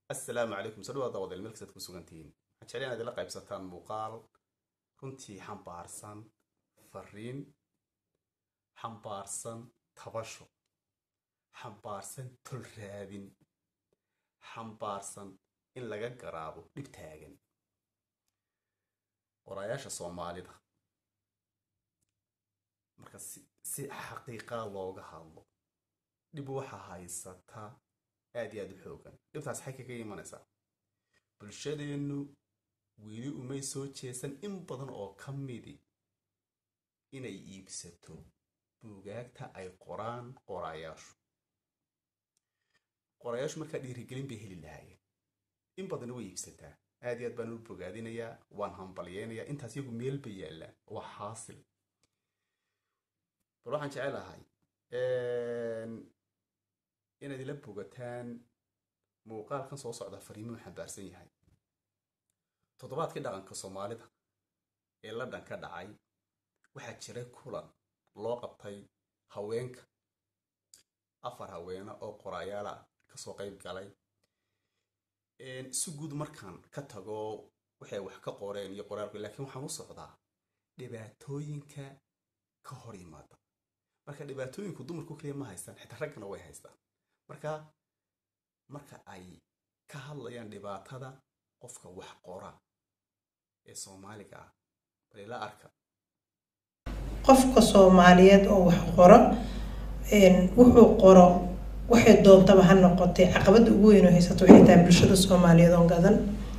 assalaamu calaykum soo dhawaada wadael meelkasaad ku sugantihiin waxaan jeclay inaad ila qaybsataan muuqaal runtii xambaarsan fariin xambaarsan tabasho xambaarsan tol raadin xambaarsan in laga garaabo dhib taagan qoraayaasha soomaalida marka si xaqiiqaa looga hadlo dhib waxa haysata aad iyo aad u xoogan dhibtaas xay kaga imanaysaa bulshadeennu weli umay soo jeesan in badan oo ka midi inay iibsato buugaagta ay qoraan qoraayaashu qoraayaashu markaa dhiirigelin bay heli lahaayeen in badan way iibsataa aad iyo aad baan u bogaadinayaa waan hambalyeynayaa intaas iyagu meel bay yaallaan waa xaasil bal waxaan jecelahay inaad ila bogataan muuqaalkan soo socda fariimuhu xambaarsan yahay toddobaadkii dhaqanka soomaalida ee ladhan ka dhacay waxaa jiray kulan loo qabtay haweenka afar haweene oo qoraayaala kasoo qayb galay si guud markaan ka tago waxay wax ka qoreen iyo qoraalku laakiin waxaan u socdaa dhibaatooyinka ka hor yimaada marka dhibaatooyinku dumarku kaliya ma haystaan xitaa raggana way haystaan marka marka ay ka hadlayaan dhibaatada qofka wax qora ee soomaaliga ah balila arka qofka soomaaliyeed oo wax qoro wuxuu qoro waxay doontaba ha noqotay caqabada ugu weyn oo haysato waxay tahay bulshada soomaaliyeed oo gadan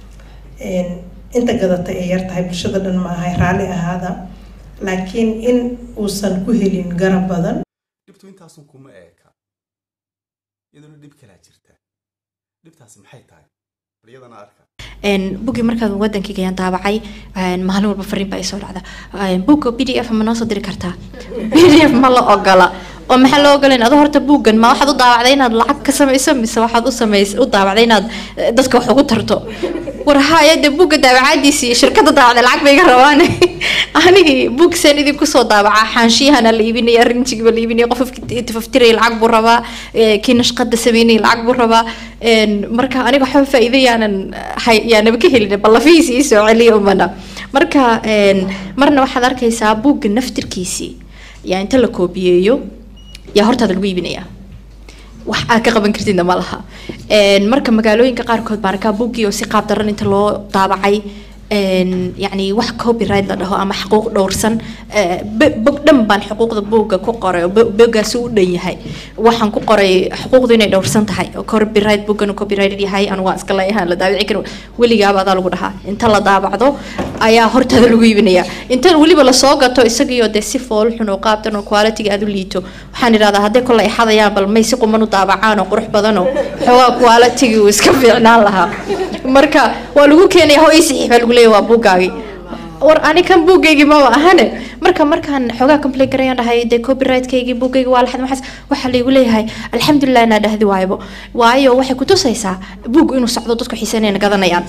inta gadata ay yar tahay bulshada dhan ma ahay raalli ahaada laakiin in uusan ku helin garab badan dhibtu intaasun kuma eeka iyaduna dhib kalaa jirta dhibtaasi maxay tahay bal iyadana arka buggii markaad wadankayga ayaan daabacay maalin walba fariin baa isoo dhacda bugga b d f ma noo soo diri kartaa b d f ma la ogola oo maxaa loo ogolayn adoo horta buuggan ma waxaad u daawacday inaad lacag ka samayso mise waxaad u samays u daawacday inaad dadka wax ugu tarto war haya dee buugga daawacaadiisi iyo shirkadda daawacday lacag bay iga rabaan anigii buug seen idinku soo daawacaa xaanshiyahana la iibinaya rinjigiiba la iibinaya qof tafaftiraya lacag buu rabaa kii nashqada sameynaya lacag buu rabaa marka aniga waxba faa'iido yaanan yaanaba ka helin ballafihiisi ii soo celiya umana marka marna waxaad arkaysaa buugga naftirkiisii yaa inta la koobiyeeyo yaa hortaada lagu iibinaya wax aad ka qaban kartidna ma laha marka magaalooyinka qaarkood baan arkaa buuggii oo si qaab daran inta loo daabacay yani wax copyright la dhaho ama xuquuq dhowrsan bog dhan baan xuquuqda buugga ku qoray oo boggaasi u dhan yahay waxaan ku qoray xuquuqdu inay dhowrsan tahay oo copyright buuggan copyrighted yahay anu waa iska leeyahaan la daabici karin weligaaba adaa lagu dhahaa inta la daabacdo ayaa hortaada lagu iibinaya inta weliba lasoo gato isagiioo dee si fool xun oo qaabtan oo quality aad u liito waxaan idhahdaa hadday kolle ay xadayaan bal may si quman u daabacaan oo qurux badan oo xoogaa quality uu iska fiicnaan lahaa marka waa lagu keenaya ho ii saxiix baa lagu leeyahay waa buuggaagii war ani kan buuggaygii maba ahane marka markaan xoogaa complain garayaan dhahay dee copyright-kaygii buuggaygi waa laxad maxaas waxaa laygu leeyahay alxamdulilah inaa dhahdi waaybo waayo waxay kutusaysaa buug inuu socdo dadku xiisanayna gadanayaan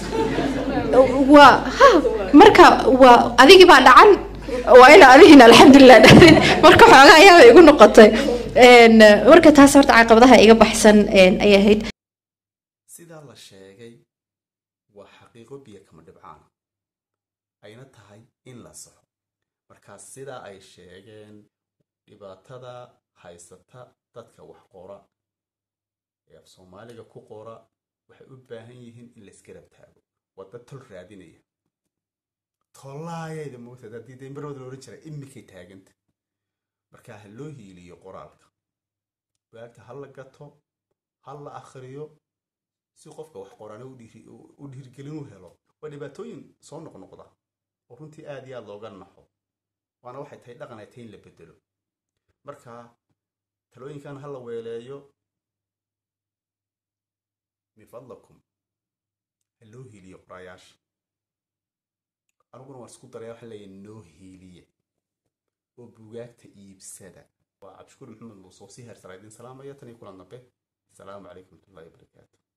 waa ha marka waa adigii baa dhacan waa ina adigiina alxamdulilah dhahdin marka xoogaa ayaaba igu noqotay marka taas horta caqabadaha iga baxsan ayay ahayd sidaa la sheegay waa xaqiiqo biyo kama dhibcaana ayna tahay in la saxo markaa sidaa ay sheegeen dhibaatada haysata dadka wax qora ee af soomaaliga ku qora waxay u baahan yihiin in la isgarab taago waa dad tol raadinaya tollaayayda moogtaad haddii dambarooda la odhan jiray imikay taaganta markaa ha loo hiiliyo qoraalka waagta ha la gato ha la akhriyo si qofka wax qorana u dhiirgelin u helo waa dhibaatooyin soo noqnoqda oo runtii aad iyo aad looga naxo waana waxay tahay dhaqan ay tahay in la bedelo marka talooyinkan ha la weeleeyo min fadlakum ha loo hiiliyo qoraayaasha aniguna waan isku daraya waxaan leeyahay noo hiiliya oo bugaagta iibsada waa cabdishukuur maxamed muuse oo si heersara idin salaamaya tan iyo kulan dambe asalaamu calaykum waraxmatullahi wabarakaatu